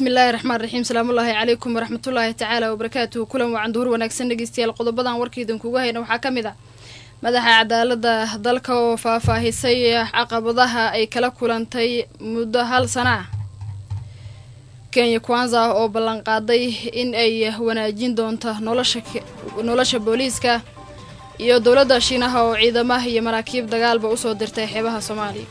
bismillaahi raxmaan raxiim salaamullaahi calaykum waraxmatullaahi tacaala wabarakaatuhu kulan wacan duhur wanaagsan dhegeystayaal qodobadan warkaidan kuga hayna waxaa ka mid ah madaxa cadaalada dalka oo faahfaahisay caqabadaha ay kala kulantay muddo hal sana ah kenya kwanza oo ballanqaaday in ay wanaajin doonto nolosha booliiska iyo dowladda shiinaha oo ciidamaha iyo maraakiib dagaalba usoo dirtay xeebaha soomaaliya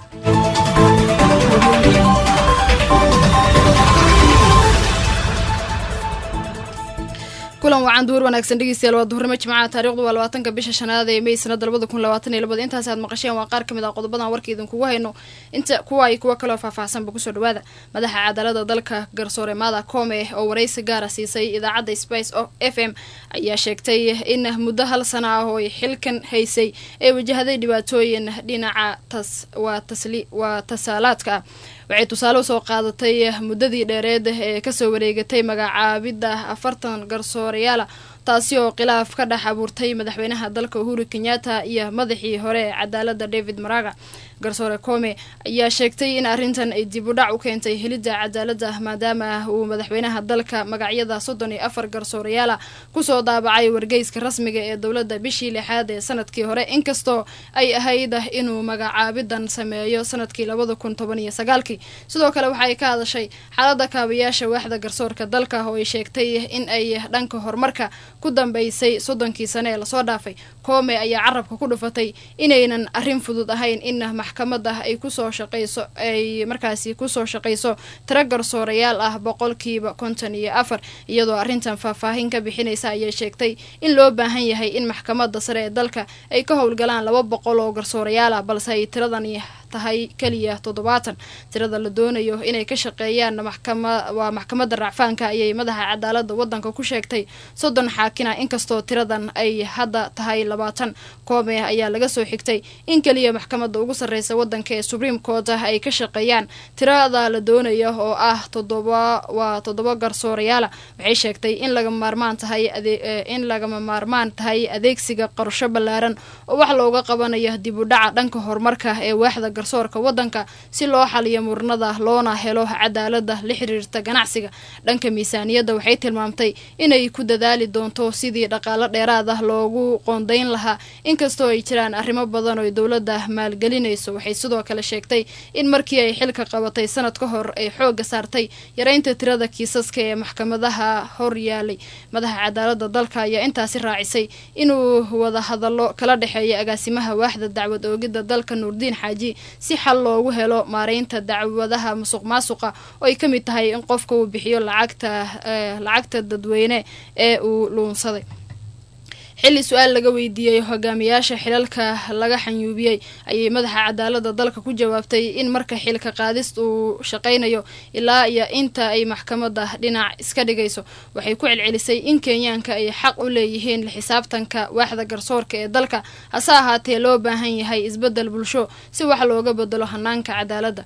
kulan wacan duhur wanaagsan dhegeystayaal waa duhurnimo jimcaha taarikhdu waa labaatanka bisha shanaad ee may sanada labada kun labaatan iyo labada intaas aad maqasheen waa qaar ka mid ah qodobadan warka idinkugu hayno inta kuwa ay kuwa kaloo faahfaahsanba kusoo dhawaada madaxa cadaalada dalka garsoore maada koome oo waraysi gaara siisay idaacadda spice f m ayaa sheegtay in muddo hal sana ah oo ay xilkan haysay ay wajahaday dhibaatooyin dhinaca tas waa tasli waa tasaalaadka ah waxay tusaale usoo qaadatay muddadii dheereed ee kasoo wareegatay magacaabidda afartan garsoorayaala taasi oo khilaaf ka dhex abuurtay madaxweynaha dalka uhuru kenyatta iyo madaxii hore ee cadaalada david maraga garsoore koome ayaa sheegtay in arrintan ay dib u dhac u keentay helidda cadaaladda maadaama uu madaxweynaha dalka magacyada soddon iyo afar garsoorayaala kusoo daabacay wargeyska rasmiga ee dowladda bishii lixaad ee sanadkii hore inkastoo ay ahayd inuu magacaabidan sameeyo sanadkii labada kun toban iyo sagaalkii sidoo kale waxa ay ka hadashay xaalada kaabayaasha waaxda garsoorka dalka oo ay sheegtay in ay dhanka horumarka ku dambeysay soddonkii sane ee lasoo dhaafay koome ayaa carabka ku dhufatay inaynan arrin fudud ahayn in maxkamada ay kusoo shaqeyso ay markaasi kusoo shaqeyso tiro garsoorayaal ah boqolkiiba konton iyo afar iyadoo arrintan faahfaahin ka bixinaysa ayay sheegtay in loo baahan yahay in maxkamada sare ee dalka ay ka howlgalaan laba boqol oo garsoorayaal ah balse ay tiradani tahay keliya toddobaatan tirada la doonayo inay ka shaqeeyaan maxkama waa maxkamadda racfaanka ayay madaxa cadaalada wadanka ku sheegtay soddon xaakina inkastoo tiradan ay hadda tahay labaatan koome ayaa laga soo xigtay in keliya maxkamadda ugu sarreysa wadanka ee supreme court ay ka shaqeeyaan tirada la doonayo oo ah toddoba waa toddoba garsoorayaala waxay sheegtay in lagama maarmaan tahay in lagama maarmaan tahay adeegsiga qorsho ballaaran oo wax looga qabanayo dib u dhaca dhanka horumarka ee waaxda garsoorka wadanka si loo xaliyo murnada loona helo cadaalada la xiriirta ganacsiga dhanka miisaaniyadda waxay tilmaamtay inay ku dadaali doonto sidii dhaqaalo dheeraad ah loogu qoondayn lahaa inkastoo ay jiraan arrimo badan oo dowladda maalgelinayso waxay sidoo kale sheegtay in markii ay xilka qabatay sanad ka hor ay xooga saartay yareynta tirada kiisaska ee maxkamadaha hor yaalay madaxa cadaalada dalka ayaa intaasi raacisay inuu wada hadallo kala dhexeeya agaasimaha waaxda dacwad oogidda dalka nuurdiin xaaji si xal loogu helo maareynta dacwadaha musuq maasuqa oo ay ka mid tahay in qofka uu bixiyo lacagta lacagta dadweyne ee uu luunsaday xilli su-aal laga weydiiyey hogaamiyaasha xilalka laga xanyuubiyey ayay madaxa cadaalada dalka ku jawaabtay in marka xilka qaadist uu shaqaynayo ilaa iyo inta ay maxkamada dhinac iska dhigayso waxay ku celcelisay in kenyaanka ay xaq u leeyihiin la xisaabtanka waaxda garsoorka ee dalka hase ahaatee loo baahan yahay isbedel bulsho si wax looga bedelo hanaanka cadaaladda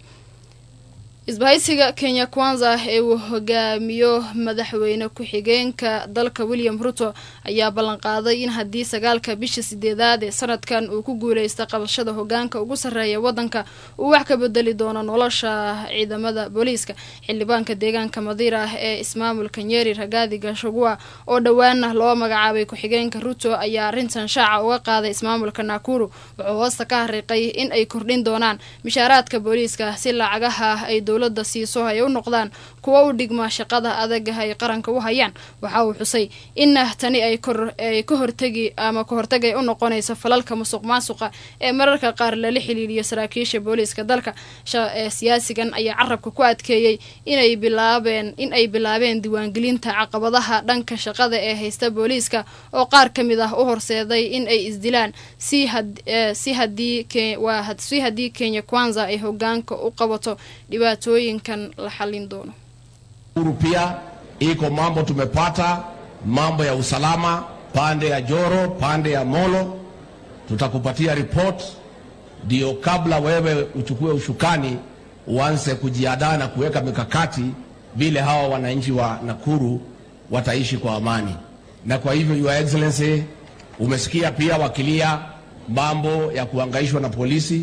isbahaysiga kenya kwanza ee uu hogaamiyo madaxweyne ku-xigeenka dalka william ruto ayaa ballanqaaday in haddii sagaalka bisha sideedaad ee sanadkan uu ku guuleysta qabashada hogaanka ugu sarreeya wadanka uu wax ka bedeli doono nolosha ciidamada booliiska xildhibaanka deegaanka madiira ee ismaamulka nyeri ragaadi gashagua oo dhowaana loo magacaabay ku-xigeenka ruto ayaa arrintan shaaca uga qaaday ismaamulka nakuru wuxuu hoosta ka hariiqay in ay kordhin doonaan mishaaraadka booliiska si lacagaha ay dowlada siiso ay u noqdaan kuwa u dhigma shaqada adag ay qaranka u hayaan waxa uu xusay in tani ay ka hortegi ama ka hortagay u noqonayso falalka musuq maasuqa ee mararka qaar lala xiliiliyo saraakiisha booliiska dalka siyaasigan ayaa carabka ku adkeeyey inay bilaabeen in ay bilaabeen diiwaangelinta caqabadaha dhanka shaqada ee haysta booliiska oo qaar ka mid ah u horseeday in ay isdilaan si si haddii si haddii kenya kwanza ay hogaanka u qabato dhibaatooyinkan la xallin doono Uhuru pia iko mambo tumepata, mambo ya usalama pande ya Joro, pande ya Molo, tutakupatia report ndio kabla wewe uchukue ushukani uanze kujiandaa na kuweka mikakati vile hawa wananchi wa Nakuru wataishi kwa amani. Na kwa hivyo, Your Excellency, umesikia pia wakilia mambo ya kuangaishwa na polisi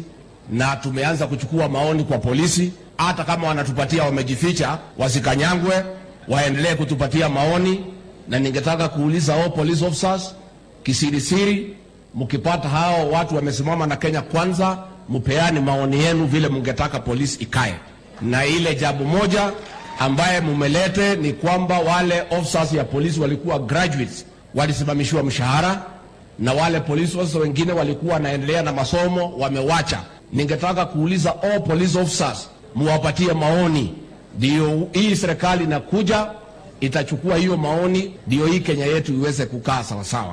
na tumeanza kuchukua maoni kwa polisi. Hata kama wanatupatia wamejificha, wasikanyangwe, waendelee kutupatia maoni. Na ningetaka kuuliza all police officers kisirisiri, mkipata hao watu wamesimama na Kenya Kwanza, mpeane maoni yenu vile mungetaka polisi ikae. Na ile jambo moja ambaye mumelete ni kwamba wale officers ya polisi walikuwa graduates, walisimamishiwa mshahara na wale police officers wengine walikuwa wanaendelea na masomo wamewacha. Ningetaka kuuliza all police officers muwapatie maoni, ndio hii serikali inakuja itachukua hiyo maoni, ndio hii Kenya yetu iweze kukaa sawasawa.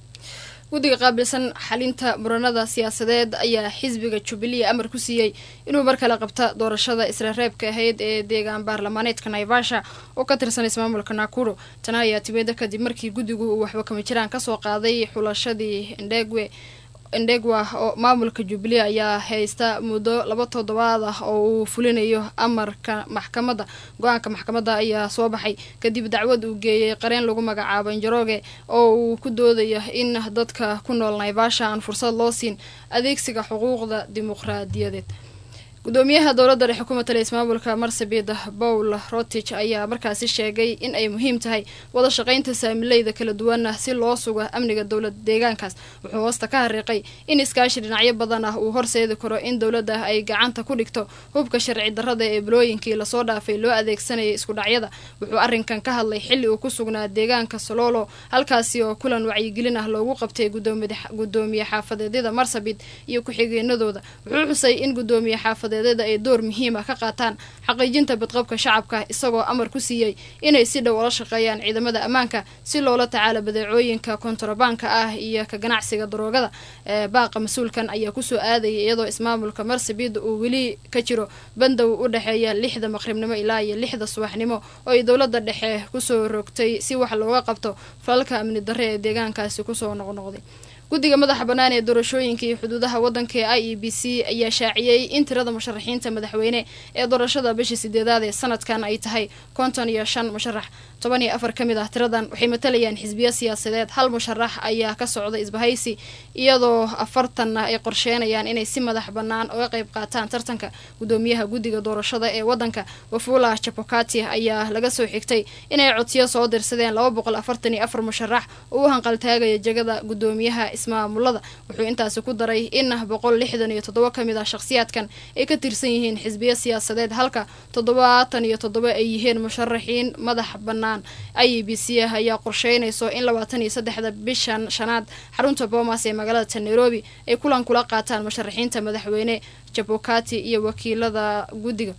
guddiga qaabilsan xalinta muranada siyaasadeed ayaa xisbiga jubilee amar ku siiyey inuu mar kale qabta doorashada isla reebka ahayd ee deegaan baarlamaaneedka naivasha oo ka tirsan ismaamulka nakuro tana ayaa timida kadib markii guddigu uu waxba kama jiraan kasoo qaaday xulashadii ndegwe ndegwa oo maamulka jubilee ayaa haysta muddo laba toddobaad ah oo uu fulinayo amarka maxkamadda go-aanka maxkamadda ayaa soo baxay kadib dacwad uu geeyey qareen lagu magacaabo injaroge oo uu ku doodayo in dadka ku nool naivasha aan fursad loo siin adeegsiga xuquuqda dimuqraadiyadeed gudoomiyaha dowladda dhexe ku matalay ismaamulka marsabit paul rotich ayaa markaasi sheegay in ay muhiim tahay wada shaqaynta saamileyda kala duwana si loo sugo amniga dowlad deegaankaas wuxuu hoosta ka hariiqay in iskaashi dhinacyo badan ah uu horseedi karo in dowladda ay gacanta ku dhigto hubka sharci darrada ee bilooyinkii lasoo dhaafay loo adeegsanayay iskudhacyada wuxuu arrinkan ka hadlay xilli uu ku sugnaa deegaanka sololo halkaasi oo kulan wacyigelin ah loogu qabtay gudoomiye xaafadeedyada marsabit iyo ku-xigeenadooda wuxuu xusay in gudoomiye xaafad ay door muhiim ah ka qaataan xaqiijinta badqabka shacabka isagoo amar ku siiyey inay si dhow ula shaqeeyaan ciidamada ammaanka si loola tacaalo badeecooyinka kontrabaanka ah iyo ka ganacsiga daroogada baaqa mas-uulkan ayaa kusoo aadayay iyadoo ismaamulka marsabit uu weli ka jiro bandow u dhexeeya lixda maqribnimo ilaa iyo lixda subaxnimo oo ay dowladda dhexe kusoo rogtay si wax looga qabto falalka amni darre ee deegaankaasi kusoo noqnoqday guddiga madaxa bannaan ee doorashooyinka iyo xuduudaha waddanka ee i e b c ayaa shaaciyey in tirada musharaxiinta madaxweyne ee doorashada bishii sideedaad ee sanadkan ay tahay konton iyo shan musharax toban iyo afar ka mid ah tiradan waxay matalayaan xisbiyo siyaasadeed hal musharax ayaa ka socda isbahaysi iyadoo afartanna ay qorsheenayaan inay si madax bannaan uga qayb qaataan tartanka gudoomiyaha guddiga doorashada ee waddanka wafula chapokati ayaa laga soo xigtay inay codsiyo soo dirsadeen laba boqol afartan iyo afar musharax oo u hanqaltaagaya jegada gudoomiyaha ismaamulada wuxuu intaasi ku daray in boqol lixdan iyo toddoba ka mid ah shakhsiyaadkan ay ka tirsan yihiin xisbiyo siyaasadeed halka toddobaatan iyo toddoba ay yihiin musharaxiin madax bannaan i b c ayaa qorsheynayso in labaatan iyo saddexda bishan shanaad xarunta boomas ee magaalada nairobi ay kulan kula qaataan musharaxiinta madaxweyne jabokati iyo wakiilada guddiga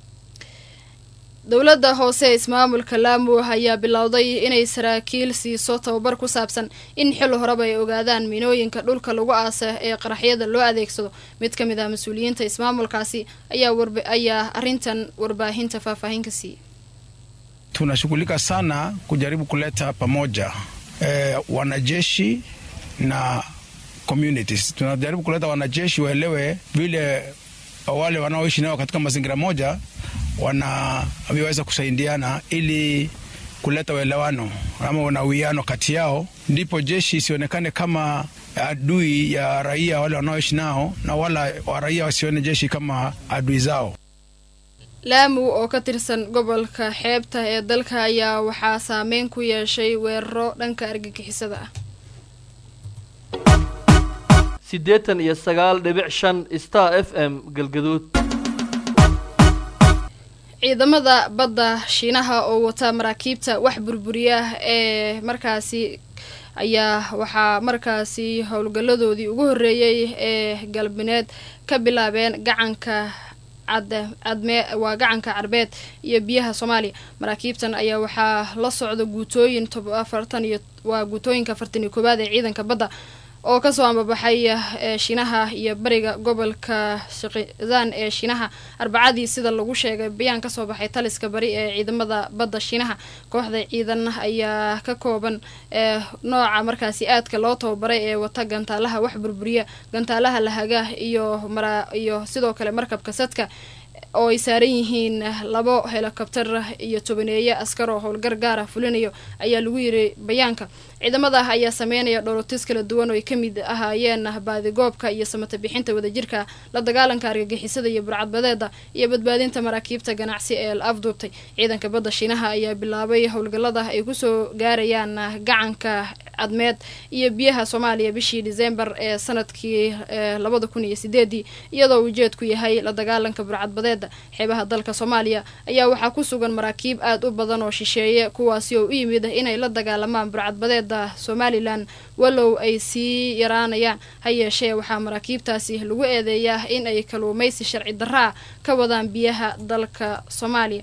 dowladda hoose ee ismaamulka laamu ayaa bilowday inay saraakiil siiso tababar ku saabsan in xil horeba ay ogaadaan minooyinka dhulka lagu aasa ee qaraxyada loo adeegsado mid ka mid ah mas-uuliyiinta ismaamulkaasi ayaa arrintan warbaahinta faahfaahin ka siiyey tunashughulika sana kujaribu kuleta pamoja eh, wanajeshi na communities. Tunajaribu kuleta wanajeshi waelewe vile wale wanaoishi nao katika mazingira moja wanaweza kusaidiana ili kuleta uelewano ama na uwiano kati yao, ndipo jeshi isionekane kama adui ya raia wale wanaoishi nao, na wala wa raia wasione jeshi kama adui zao. laamu oo ka tirsan gobolka xeebta ee dalka ayaa waxaa saameyn ku yeeshay weeraro dhanka argagixisada ah siddeetan iyo sagaal dhibic shan star f m galgaduud ciidamada badda shiinaha oo wata maraakiibta wax burburiya ee markaasi ayaa waxaa markaasi howlgalladoodii ugu horreeyey ee galbineed ka bilaabeen gacanka cadme waa gacanka carbeed iyo biyaha soomaaliya maraakiibtan ayaa waxaa la socda guutooyin afartan iyo waa guutooyinka afartan iyo koowaad ee ciidanka badda oo kasoo ambabaxay shiinaha iyo bariga gobolka shaqizaan ee shiinaha arbacadii sida lagu sheegay bayaan kasoo baxay taliska bari ee ciidamada badda shiinaha kooxda ciidan ayaa ka kooban nooca markaasi aadka loo tababaray ee wata gantaalaha wax burburiya gantaalaha lahaga iyo iyo sidoo kale markabka sadka oo ay saaran yihiin labo helikobtar iyo tobaneeye askar oo howlgar gaar ah fulinayo ayaa lagu yiri bayaanka ciidamada ayaa sameynaya dholotis kala duwan oo ay kamid ahaayeen baadigoobka iyo samata bixinta wadajirka la dagaalanka argagixisada iyo burcadbadeeda iyo badbaadinta maraakiibta ganacsi ee la afduubtay ciidanka badda shiinaha ayaa bilaabay howlgalada ay kusoo gaarayaan gacanka cadmeed iyo biyaha soomaaliya bishii disembar ee sanadkii labada kun iyo sideedii iyadoo ujeedku yahay la dagaalanka burcadbadeeda xeebaha dalka soomaaliya ayaa waxaa ku sugan maraakiib aad u badan oo shisheeye kuwaasi oo u yimid inay la dagaalamaan burcadbadeeda somalilan walow ay sii yaraanayaan ha yeeshee waxaa maraakiibtaasi lagu eedeeyaa in ay kaluumaysi sharci daraa ka wadaan biyaha dalka soomaaliya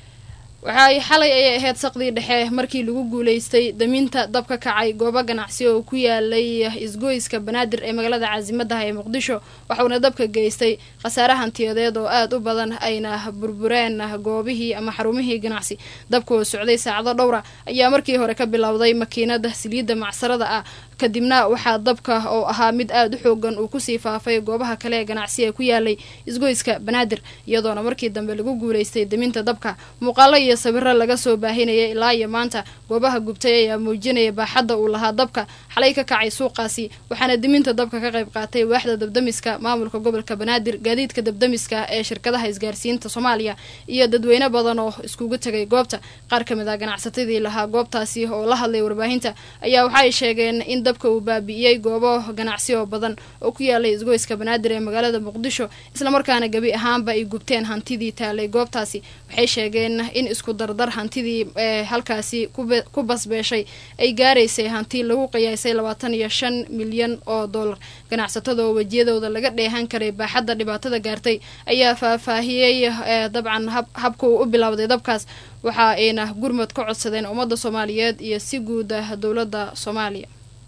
waxaay xalay ayay ahayd saqdii dhexe markii lagu guuleystay daminta dab ka kacay goobo ganacsi oo ku yaalay isgoyska banaadir ee magaalada caasimadaha ee muqdisho waxuuna dabka geystay khasaare hantiyadeed oo aad u badan ayna burbureen goobihii ama xarumihii ganacsi dabka oo socday saacado dhowra ayaa markii hore ka bilowday makiinada saliidda macsarada ah kadibna waxaa dabka oo ahaa mid aad u xoogan uu kusii faafay goobaha kale ee ganacsi ee ku yaalay isgoyska banaadir iyadoona markii dambe lagu guuleystay daminta dabka muuqaalo iyo sawiro laga soo baahinayay ilaa iyo maanta goobaha gubtay ayaa muujinaya baaxadda uu lahaa dabka xalay ka kacay suuqaasi waxaana diminta dabka ka qayb qaatay waaxda dabdamiska maamulka gobolka banaadir gaadiidka dabdamiska ee shirkadaha isgaarsiinta soomaaliya iyo dadweyne badan oo iskugu tegay goobta qaar ka mid ah ganacsatadii lahaa goobtaasi oo la hadlay warbaahinta ayaa waxaay sheegeen in dabka uu baabi'iyey goobo ganacsi oo badan oo ku yaalay isgoyska banaadir ee magaalada muqdisho islamarkaana gebi ahaanba ay gubteen hantidii taalay goobtaasi waxay sheegeen in isku dardar hantidii ee halkaasi ku basbeeshay ay gaaraysay hanti lagu qiyaasay labaatan iyo shan milyan oo dollar ganacsatada oo wejiyadooda laga dheehan karay baaxadda dhibaatada gaartay ayaa faahfaahiyey dabcan habka uu u bilowday dabkaas waxa ayna gurmad ka codsadeen ummadda soomaaliyeed iyo si guud ah dowladda soomaaliya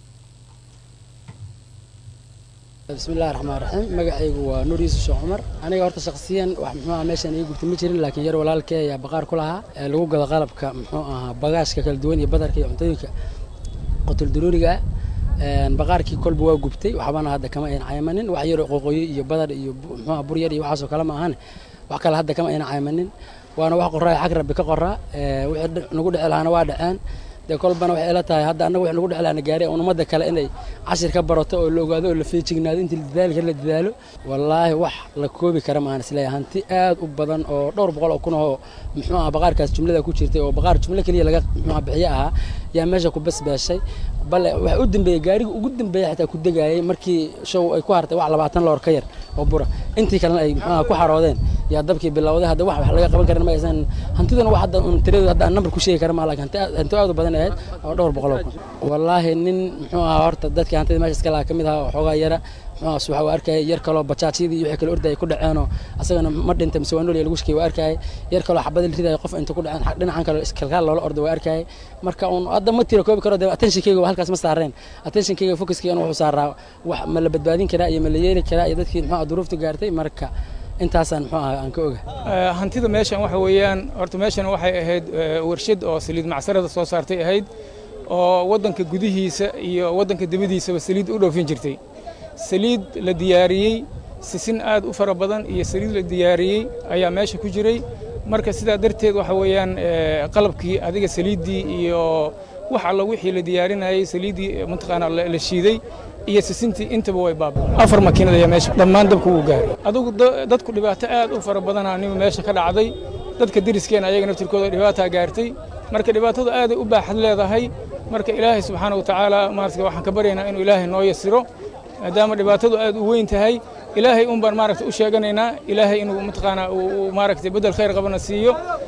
bismillahi raxmaan raxiim magacaygu waa nuur yuusuf sheekh cumar aniga horta shakhsiyan wax muxuu aha meeshaan ii gubta ma jirin laakiin yar walaalkee ayaa baqaar ku lahaa ee lagu gado qalabka muxuu ahaa bagaashka kala duwan iyo badarka iyo cuntooyinka qotul daruuriga ah baqaarkii kolba waa gubtay waxbana hadda kama ayna caymanin wax yar qoqoyo iyo badar iyo muxuuha bur yar iyo waxaasoo kale ma ahane wax kale hadda kama ayna caymanin waana wax qoraa xag rabbi ka qoraa wixii nagu dhici lahaana waa dhaceen dee kolbana waxay ila tahay hadda annaga wax nagu dhici lahana gaari un ummadda kale inay cashir ka barato oo la ogaado oo la feejignaado intii la dadaali kara la dadaalo wallaahi wax la koobi kara maahan isleeyahay hanti aad u badan oo dhowr boqol oo kun oo muxuu aha baqaarkaas jumlada ku jirtay oo baqaar jumlo keliya laga muxuu bixiye ahaa yaa meesha ku basbaashay bale waxa u dambeeyey gaariga ugu dambeeya xitaa ku degaayay markii show ay ku hartay wax labaatan loor ka yar oo bura intii kalena ay muxuu aha ku xaroodeen yaa dabkii bilowday hadda wax wax laga qaban karin ma aysan hantiduna wax hadda un tiradu hadda aan number ku sheegi kara ma laakiin hanti aad u badan ahayd oo dhowr boqol oo kun wallaahi nin muxuu ahaa horta dadkii hantida meesha iska lahaa ka mid ahaa xoogaa yara muxuuaas waxa uu arkayay yar kaloo bajaajyadii iyo wixii kale ordayay ku dhaceenoo asagana ma dhintay mise waa nool lagu shakiyay waa arkayay yar kaloo xabada la ridaya qof inta ku dhaceen dhinacan kale iskalkaal loola ordo waa arkayay marka uun hadda ma tira koobi karo dee attentionkayga waa halkaas ma saareen attentionkayga focuskayga wuxuu saaraa wax ma la badbaadin karaa iyo ma la yeeli karaa iyo dadkii muxuu duruufta gaartay marka intaasaan muxuu ahaa aan ka oga hantida meeshan waxa weeyaan horta meeshan waxay ahayd warshad oo saliid macsarada soo saartay ahayd oo waddanka gudihiisa iyo waddanka dibadiisaba saliid u dhoofin jirtay saliid la diyaariyey sisin aad u fara badan iyo saliid la diyaariyey ayaa meesha ku jiray marka sidaa darteed waxa weeyaan qalabkii adiga saliiddii iyo wax alla wixii la diyaarinayey saliiddii mataqaanaa la shiiday iyo sisintii intaba way baabeen afar makiinad ayaa meesha dhammaan dabka wuu gaaray adugu dadku dhibaato aad u fara badanaa nima meesha ka dhacday dadka deriskeena ayaga naftirkooda dhibaataa gaartay marka dhibaatadu aaday u baaxad leedahay marka ilaahay subxaana watacaala maarata waxaan ka baryaynaa inuu ilaahay noo yasiro maadaama dhibaatadu aad u weyn tahay ilaahay un baan maaragta u sheeganaynaa ilaahay inuu mataqaanaa uu maaragtay beddel khayr qabana siiyo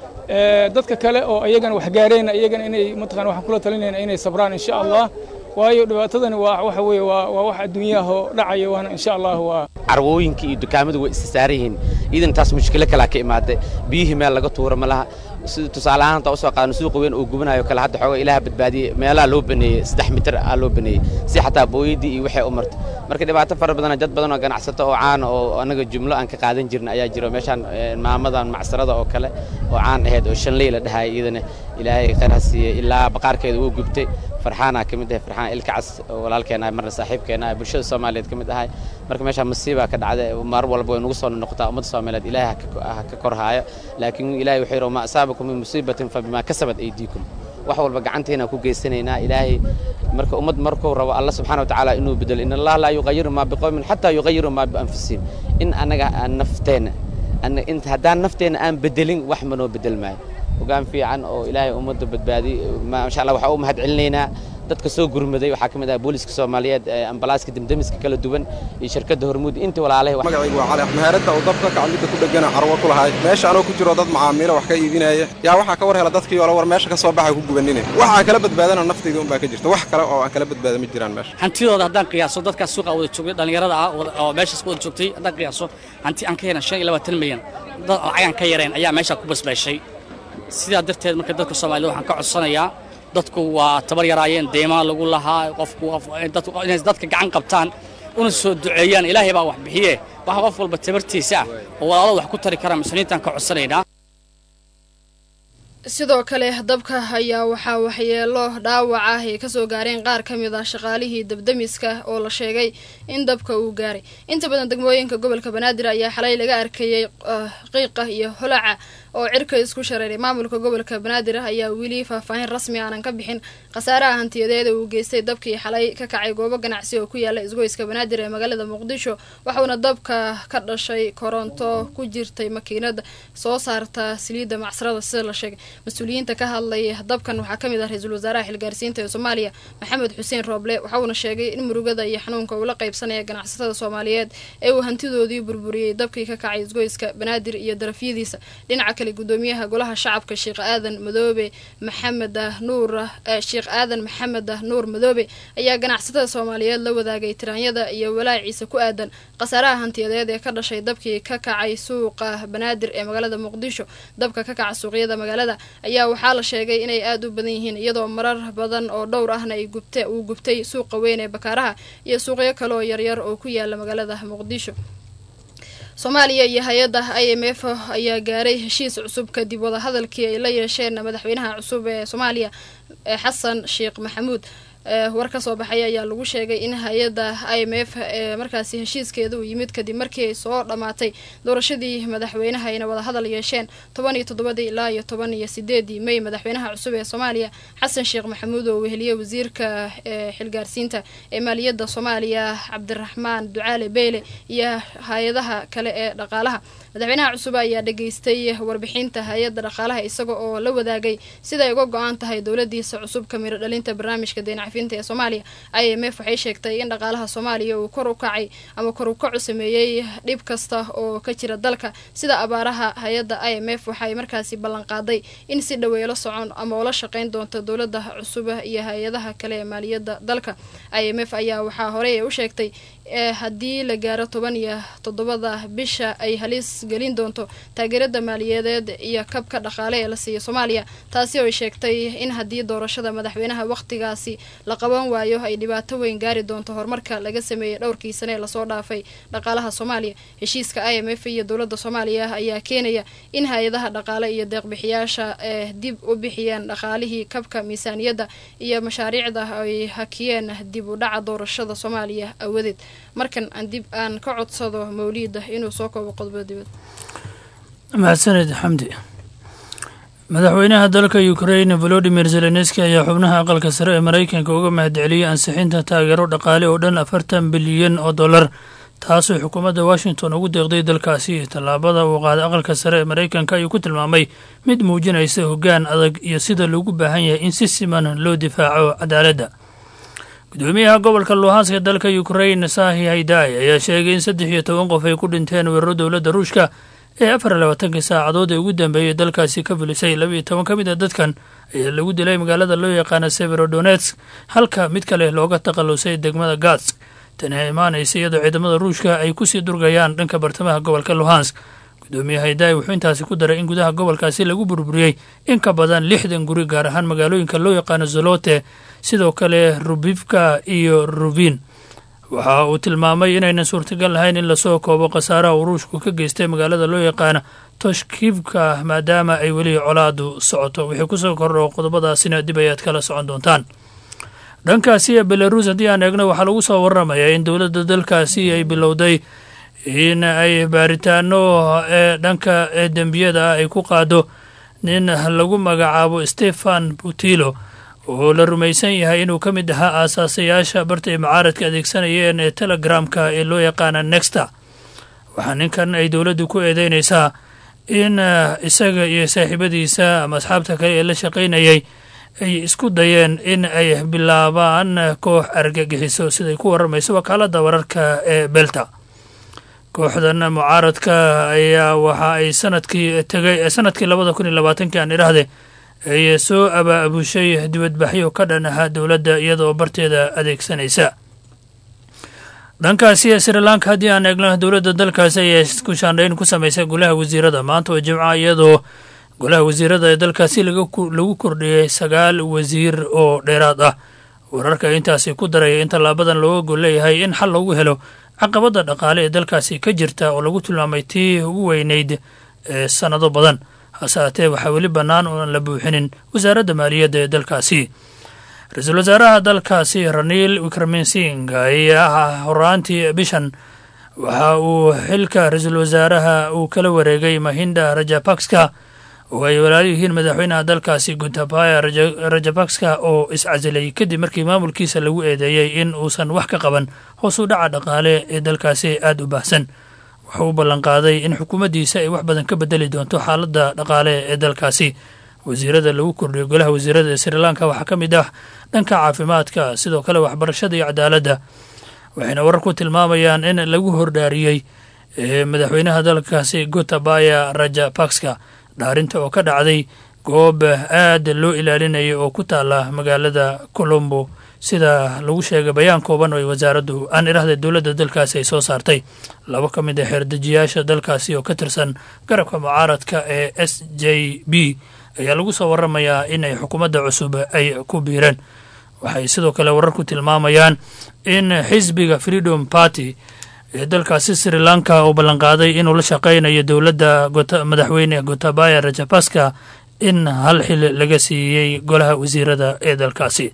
dadka kale oo ayagana wax gaareenna iyagana inay mataqana waxaan kula talinayna inay sabraan insha allah waayo dhibaatadani waa waxa weeye waa waa wax adduunyahoo dhacaya waana insha allah waa carwooyinka iyo dukaamadu way isa saaran yihiin iidan taas mushkilo kalaa ka imaaday biyihii meel laga tuuro ma laha sida tusaale ahaan taa usoo qaadno suuqa weyn oo gubanayo kale hadda xoogaa ilaah badbaadiyey meelaha loo baneeyey saddex mitir aa loo baneeyey si xataa booyadii iyo waxay u martay marka dhibaato fara badana dad badan oo ganacsato oo caana oo annaga jumlo aan ka qaadan jirna ayaa jiro meeshaan maamadan macsarada oo kale oo caan ahayd oo shanley la dhahay iyadana ilaahay khayr ha siiyey ilaa baqaarkeeda wuu gubtay farxaana ka mid ahay farxaan ilkacas oo walaalkeena marna saaxiibkeena ah bulshada soomaaliyeed ka mid ahay marka meesha masiibaa ka dhacday mar walba way nagu soo noqotaa ummadda soomaaliyeed ilaahay ha ka korhaayo laakiin ilaahay wuxuu yidhi ma asaabakum min musiibatin fa bimaa kasabat aydiikum wax walba gacanteena ku geysanaynaa ilaahay marka ummad markuu rabo alla subxaana wa tacaala inuu bedelo in allah laa yuqayiru maa biqowmin xataa yuqayiru maa bianfusihim in annaga aan nafteenna haddaan nafteenna aan bedelin wax manoo bedel maayo hogaan fiican oo ilaahay ummadda badbaadi maasha allah waxaa u mahad celinaynaa dadka soo gurmaday waxaa ka mid ah booliska soomaaliyeed ambalaaska demdemiska kala duwan iyo shirkadda hormuud intii walaalahay magacaygu waa cali meheradda uu dabka kacmidda ku dhegana carwo ku lahay meesha anoo ku jiro dad macaamiilo wax ka iibinaya yaa waxaa ka war hela dadkii ole war meesha ka soo baxay ku gubanine waxaa kala badbaadana naftayda unbaa ka jirta wax kale oo aan kala badbaada ma jiraan meesha hantidooda haddaan qiyaaso dadkaas suuqa wada joogay dhallinyarada ah oo meeshaas wada joogtay haddaan qiyaaso hanti aan ka helan shan iyo labaatan milyan dad lacagaan ka yareen ayaa meesha ku basbaashay sidaa darteed marka dadka soomaalida waxaan ka codsanayaa dadku waa tabar yaraayeen deymaa lagu lahaa qofku inay dadka gacan qabtaan una soo duceeyaan ilaahay baa wax bixiye waxa qof walba tabartiisa ah oo walaalo wax ku tari kara muslimiintaan ka codsanaynaa sidoo kale dabka ayaa waxaa waxyeelo dhaawac ah ay kasoo gaareen qaar ka mid ah shaqaalihii dabdamiska oo la sheegay in dabka uu gaaray inta badan degmooyinka gobolka banaadir ayaa xalay laga arkayey qiiqa iyo holaca oo cirka isku shareeray maamulka gobolka banaadir ayaa weli faahfaahin rasmi aanan ka bixin khasaaraha hantiyadeeda uu geystay dabkii xalay ka kacay goobo ganacsi oo ku yaala isgoyska banaadir ee magaalada muqdisho waxauna dabka ka dhashay koronto ku jirtay makiinada soo saarta saliidda macsarada sida la sheegay mas-uuliyiinta ka hadlay dabkan waxaa kamid ah ra-iisul wasaaraha xilgaarsiinta ee soomaaliya maxamed xuseen rooble waxauna sheegay in murugada iyo xanuunka uula qaybsanaya ganacsatada soomaaliyeed ee uu hantidoodii burburiyey dabkii ka kacay isgoyska banaadir iyo darafyadiisa dhinaca kale gudoomiyaha golaha shacabka sheekh aadan madoobe maxamed nuur sheekh aadan maxamed nuur madoobe ayaa ganacsatada soomaaliyeed la wadaagay tiraanyada iyo walaaciisa ku aadan khasaaraha hantiyadeed ee ka dhashay dabkii ka kacay suuqa banaadir ee magaalada muqdisho dabka ka kaca suuqyada magaalada ayaa waxaa la sheegay inay aada u badan yihiin iyadoo marar badan oo dhowr ahna ay gubte uu gubtay suuqa weyn ee bakaaraha iyo suuqyo kale oo yaryar oo ku yaala magaalada muqdisho soomaaliya iyo hay-adda i m f ayaa gaaray heshiis cusub kadib wadahadalkii ay la yeesheen madaxweynaha cusub ee soomaaliya xasan sheekh maxamuud war ka soo baxay ayaa lagu sheegay in hay-adda i m f ee markaasi heshiiskeeda uu yimid kadib markii ay soo dhammaatay doorashadii madaxweynaha ayna wadahadal yeesheen toban iyo toddobadii ilaa iyo toban iyo sideedii may madaxweynaha cusub ee soomaaliya xasan sheekh maxamuud oo weheliyey wasiirka xilgaarsiinta ee maaliyadda soomaaliya cabdiraxmaan ducaale beyle iyo hay-adaha kale ee dhaqaalaha madaxweynaha cusub ayaa dhageystay warbixinta hay-adda dhaqaalaha isaga oo la wadaagay siday uga go-an tahay dowladiisa cusub ka miro dhalinta barnaamijka deencafinta ee soomaaliya i m f waxay sheegtay in dhaqaalaha soomaaliya uu kor u kacay ama kor u kacu sameeyey dhib kasta oo ka jira dalka sida abaaraha hay-adda i m f waxay markaasi ballanqaaday in si dhaweelo socon ama ula shaqeyn doonto dowlada cusub iyo hay-adaha kale ee maaliyadda dalka i m f ayaa waxaa horey u sheegtay haddii la gaaro toban iyo toddobada bisha ay halis gelin doonto taageerada maaliyadeed iyo kabka dhaqaale ee la siiyo soomaaliya taasi oo ay sheegtay in haddii doorashada madaxweynaha wakhtigaasi la qaban waayo ay dhibaato weyn gaari doonto horumarka laga sameeyey dhowrkii sane ee lasoo dhaafay dhaqaalaha soomaaliya heshiiska i m f iyo dowladda soomaaliya ayaa keenaya in hay-adaha dhaqaale iyo deeqbixiyaasha ee dib u bixiyeen dhaqaalihii kabka miisaaniyadda iyo mashaariicda ay hakiyeen dib u dhaca doorashada soomaaliya awadeed markan aan dib aan ka codsado mawliida inuu soo koobo qodobada dibad mahadsaned xamdi madaxweynaha dalka ukrain volodimir zelenski ayaa xubnaha aqalka sare ee maraykanka uga mahadceliyey ansixinta taageero dhaqaale oo dhan afartan bilyan oo dollar taasoo xukuumadda washington ugu deeqday dalkaasi tallaabada uu qaaday aqalka sare ee maraykanka ayuu ku tilmaamay mid muujinaysa hoggaan adag iyo sida loogu baahan yahay in si siman loo difaaco cadaaladda gudoomiyaha gobolka luhanska dalka ukrain sahi haydai ayaa sheegay in saddex iyo toban qof ay ku dhinteen weeraro dowladda ruushka ee afar iyo labaatankii saacadood ee ugu dambeeyey dalkaasi ka filisay laba iyo toban ka mid a dadkan ayaa lagu dilay magaalada loo yaqaana severodonetsk halka mid kale looga takhallusay degmada gatsk tani ay imaanaysa iyadoo ciidamada ruushka ay kusii durgayaan dhanka bartamaha gobolka luhansk gudoomiye haydai wuxuu intaasi ku daray in gudaha gobolkaasi lagu burburiyey in ka badan lixdan guri gaar ahaan magaalooyinka loo yaqaano zolote sidoo kale rubivka iyo rubin waxa uu tilmaamay inaynan suurtagal lahayn in lasoo koobo khasaaraha uu ruushku ka geystay magaalada loo yaqaana toshkivka maadaama ay weli colaadu socoto wixii kusoo kordho qodobadaasina dib ayaad kala socon doontaan dhankaasi belarus haddii aan eegno waxaa lagu soo waramayaa in dowladda dalkaasi ay bilowday in ay baaritaano ee dhanka dembiyada ah ay ku qaado nin lagu magacaabo stefan butilo oo la rumaysan yahay inuu ka mid ahaa aasaasayaasha barta ay mucaaradka adeegsanayeen ee telegramka ee loo yaqaana nexta waxaa ninkan ay dowladdu ku eedeynaysaa in isaga iyo saaxiibadiisa ama asxaabta kale ee la shaqaynayay ay isku dayeen in ay bilaabaan koox argagixiso siday ku warramayso wakaaladda wararka ee belta kooxdan mucaaradka ayaa waxa ay sanadkii tegay sanadkii labada kun iyo labaatankii aan idhaahde ay soo abaabushay dibadbaxyo ka dhan ahaa dowladda iyadaoo barteeda adeegsanaysa dhankaasi sri lanka haddii aan eegno dowladda dalkaasi ayaa isku shaandhayn ku samaysay golaha wasiirada maanta oo jimca iyadoo golaha wasiirada ee dalkaasi lagu kordhiyey sagaal wasiir oo dheeraad ah wararka intaasi ku daraya in tallaabadan looga gol leeyahay in xal loogu helo caqabadda dhaqaale ee dalkaasi ka jirta oo lagu tilmaamay tii ugu weynayd ee sannado badan hase haatee waxaa weli bannaan ooan la buuxinin wasaaradda maaliyadda ee dalkaasi ra-iisul wasaaraha dalkaasi raniil wikraminsing ayaa horaantii bishan waxa uu xilka ra-iisul wasaaraha uu kala wareegay mahinda rajapakska oo ay walaalo yihiin madaxweynaha dalkaasi gutabaya rajapakska oo iscasilay kadib markii maamulkiisa lagu eedeeyey in uusan wax ka qaban hoos u dhaca dhaqaale ee dalkaasi aada u baahsan wuxuu u ballanqaaday in xukuumaddiisa ay wax badan ka bedeli doonto xaaladda dhaqaale ee dalkaasi wasiirada lagu kordhiyo golaha wasiirada ee sri lanka waxaa ka mid ah dhanka caafimaadka sidoo kale waxbarashada iyo cadaaladda waxayna wararku tilmaamayaan in lagu hordhaariyey madaxweynaha dalkaasi gotabaya rajapakska dhaarinta oo ka dhacday goob aad loo ilaalinaya oo ku taala magaalada colombo sida lagu sheegay bayaan kooban oo ay wasaaraddu aan idhahda dowladda dalkaasi ay soo saartay labo ka mid a xeerdejiyaasha dalkaasi oo ka tirsan garabka mucaaradka ee s j b ayaa lagu soo waramayaa in ay xukuumadda cusub ay ku biireen waxay sidoo kale wararku tilmaamayaan in xisbiga freedom party ee dalkaasi sri lanka uu ballanqaaday inuu la shaqaynayo dowladda madaxweyne gotabaya rajapaska in hal xil laga siiyey golaha wasiirada ee dalkaasi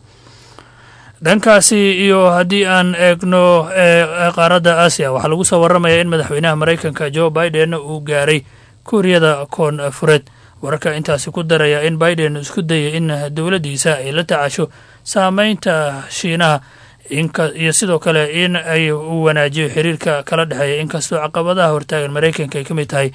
dhankaasi iyo haddii aan eegno qaaradda aasiya waxaa lagu soo waramayaa in madaxweynaha maraykanka joe biden uu gaaray kuuriyada koonfureed wararka intaasi ku daraya in biden isku dayay in dowladdiisa ay la tacasho saameynta shiinaha iyo sidoo kale in ay u wanaajiyo xiriirka kala dhexeeya inkastoo caqabadaha hortaagan maraykanka ay ka mid tahay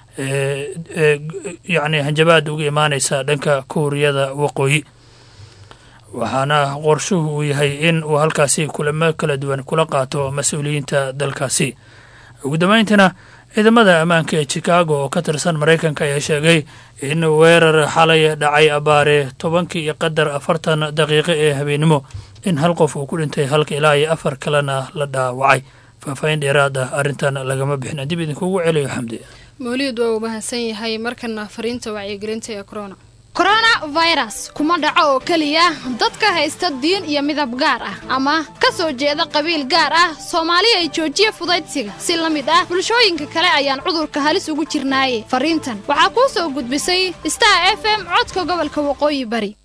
yacni hanjabaad uga imaaneysa dhanka kuuriyada waqooyi waxaana qorshuhu uu yahay in uu halkaasi kulamo kala duwan kula qaato mas-uuliyiinta dalkaasi ugu dambeyntiina ciidamada ammaanka ee chicago oo ka tirsan maraykanka ayaa sheegay in weerar xalay dhacay abaare tobankii iyo qadar afartan daqiiqo ee habeennimo in hal qof uu ku dhintay halka ilaa iyo afar kalena la dhaawacay faahfaahin dheeraad ah arrintan lagama bixin dib idinkugu celiyo xamdi mawlid waa uu mahadsan yahay markana fariinta wacyigelinta ee corona koronafirus kuma dhaco oo keliya dadka haysta diin iyo midab gaar ah ama ka soo jeeda qabiil gaar ah soomaali ay joojiya fudaydsiga si la mid ah bulshooyinka kale ayaan cudurka halis ugu jirnaaye fariintan waxaa kuu soo gudbisay star f m codka gobolka waqooyi bari